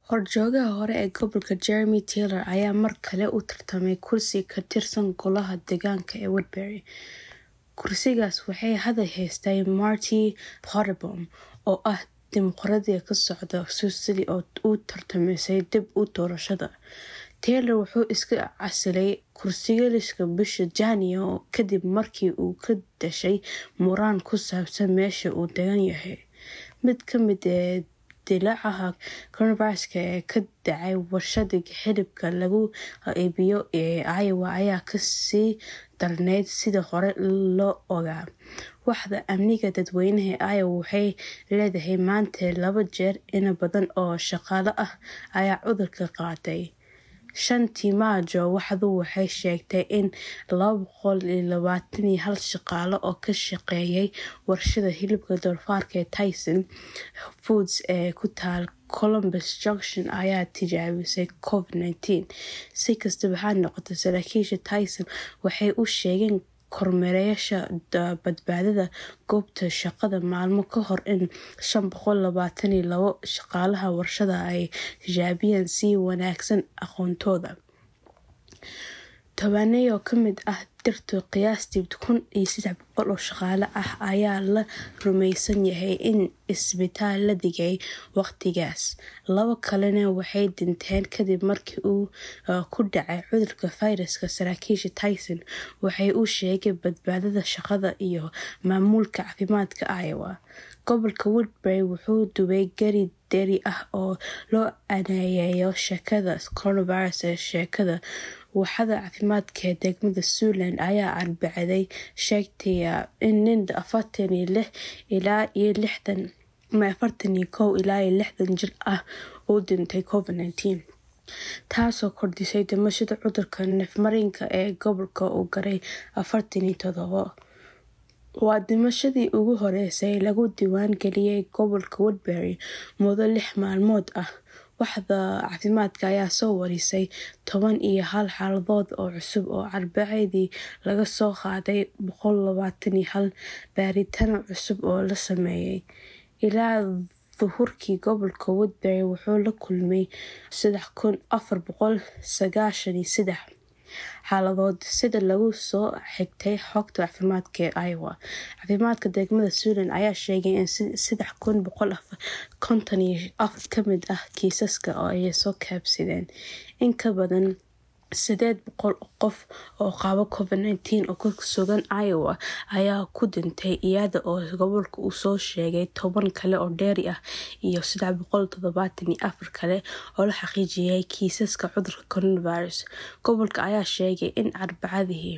Horjoogaha hore ee gobolka Jeremy Taylor ayaa mar kale u tartamay kursi ka tirsan Golaha Deegaanka ee Woodbury. Kursigaas waxay hadda haystaa Marty Potterbaum, oo ah dimuqraadi ka socda Sicily oo u tartamaysay dib u doorashada. Taylor wuxuu iska casilay kursigiisa bishii Janaayo kadib markii uu ka dhashay muran ku saabsan meesha uu degan yahay. Mid ka mid ah dillaaca coronavirus ee ka dhacay warshada hilibka lagu iibiyo ee Iowa ayaa ka sii darnayd sidii hore loo ogaa. Waaxda Amniga Dadweynaha ee Iowa waxay leedahay maanta laba jeer in badan oo shaqaale ah ayaa cudurka qaatay. Shantii Maajo, waaxdu waxay sheegtay in laba boqol iyo labatan iyo hal shaqaale oo ka shaqeeyay warshada hilibka doofaarka ee Tyson Foods ee ku taal Columbus Junction ay tijaabisay Covid-19. Si kastaba ha noqotee, saraakiisha Tyson waxay u sheegeen kormeerayaasha badbaadada goobta shaqada maalmo ka hor in shan boqol labatan iyo labo shaqaalaha warshadda ay tijaabiyeen si wanaagsan aqoontooda. Tobaneeyo ka mid ah dhirta qiyaastii kun iyo sedax boqol oo shaqaale ah ayaa la rumaysan yahay in isbitaal la dhigay waqtigaas. Laba kalena waxay dhinteen kadib markii uu ku dhacay cudurka fayraska. Saraakiisha Tyson waxay u sheegeen badbaadada shaqada iyo maamulka caafimaadka Iowa. Gobolka Woodbury wuxuu dubay gari dheri ah oo loo aaneeyo sheekada coronavirus ee sheekada. Waaxda caafimaadka ee degmada Siouxland ayaa Arbacadii sheegtay in nin afartan iyo lix ilaa iyo lixdan ama afartan iyo kow ilaa iyo lixdan jir ah uu u dhintay Covid-19, taasoo kordhisay dhimashada cudurka neef-mareenka ee gobolka oo gaaray afartan iyo todobo. Waa dhimashadii ugu horeysay ee lagu diiwaan geliyay gobolka Woodbury muddo lix maalmood ah. Waaxda caafimaadka ayaa soo warisay toban iyo hal xaaladood oo cusub oo Arbacadii laga soo qaaday boqol labatan iyo hal baaritaan cusub oo la sameeyay. Ilaa duhurkii, gobolka Woodbury wuxuu la kulmay sedax kun afar boqol sagashan iyo sedax xaaladood sida laga soo xigtay xogta caafimaadka ee Iowa. Caafimaadka degmada Siouxland ayaa sheegay in sedax kun boqol konton iyo afar ka mid ah kiisaska ay soo kabsadeen. In ka badan sideed boqol oo qof oo qaba Covid-19 oo ku sugan Iowa ayaa ku dhintay iyada oo gobolka uu soo sheegay toban kale oo dheeri ah iyo sedax boqol todobatan iyo afar kale oo la xaqiijiyay kiisaska cudurka coronavirus. Gobolka ayaa sheegay in Arbacadii.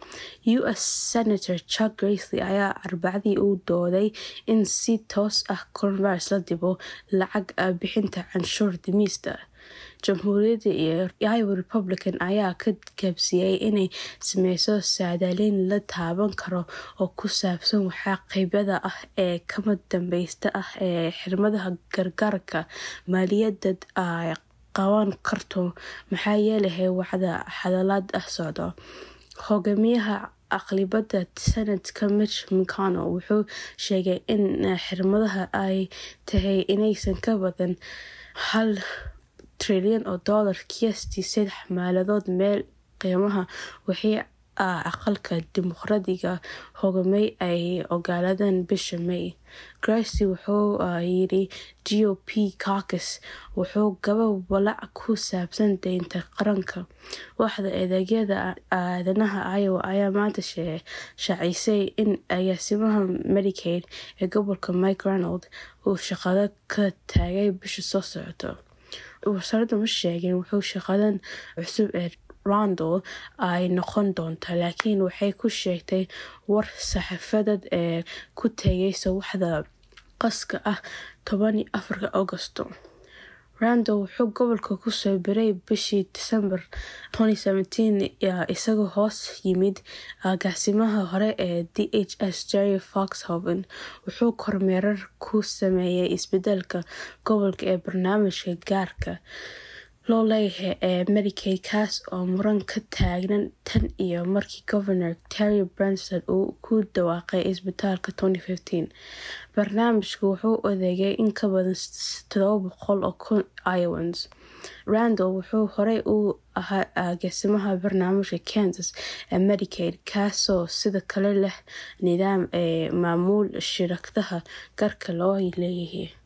U.S. Senator Chuck Grassley ayaa Arbacadii u dooday in si toos ah coronavirus la dhibo lacag bixinta canshuur dhimista. Jamhuuriyadda iyo Iowa Republican ayaa ka gaabisay inay sameyso saadaaliin la taaban karo oo ku saabsan waxa qabyada ah ee kama dambaysta ah ee xirmada gargaarka maaliyadeed ay qaban karto maxaa yeelay waaxda xaalad ah socda. Hogaamiyaha aqlabiyadda Senatka Mitch McConnell wuxuu sheegay in xirmada ay tahay inaysan ka badan hal trilyan oo dollar qiyaastii sedax meelood meel qiimaha wixii aqalka dimuqraadiga hogaamiya ay oggolaadeen bishii May. Grassley wuxuu yiri GOP caucus wuxuu qabaa walaac ku saabsan deynta qaranka. Waaxda adeegyada aadanaha Iowa ayaa maanta shaacisay in agaasimaha Medicaid ee gobolka Mike Reynolds uu shaqada ka tagay bisha soo socota. Wasaaraddu ma sheegin waxa shaqadan cusub ee Randall ay noqon doonto, laakiin waxay ku sheegtay war saxaafadeed ee ku tagaysa waaxda khaaska ah toban iyo afarka Agoosto. Randall wuxuu gobolka ku soo biiray bishii Diseembar 2017 isagoo hoos yimid agaasimaha hore ee DHS Jerry Foxhoven. Wuxuu kormeer ku sameeyay isbeddelka gobolka ee barnaamijka gaarka loo leeyahay ee medicaid kaas oo muran ka taagnan tan iyo markii governor terry branson uu ku dhawaaqay isbitaalka barnaamijku wuxuu adeegay in ka badan oo kun iowans randall wuxuu horey u ahaa agaasimaha barnaamijka kansas ee medicaid kaasoo sidoo kale leh nidaam ee maamul shirkadaha gaarka loo leeyahay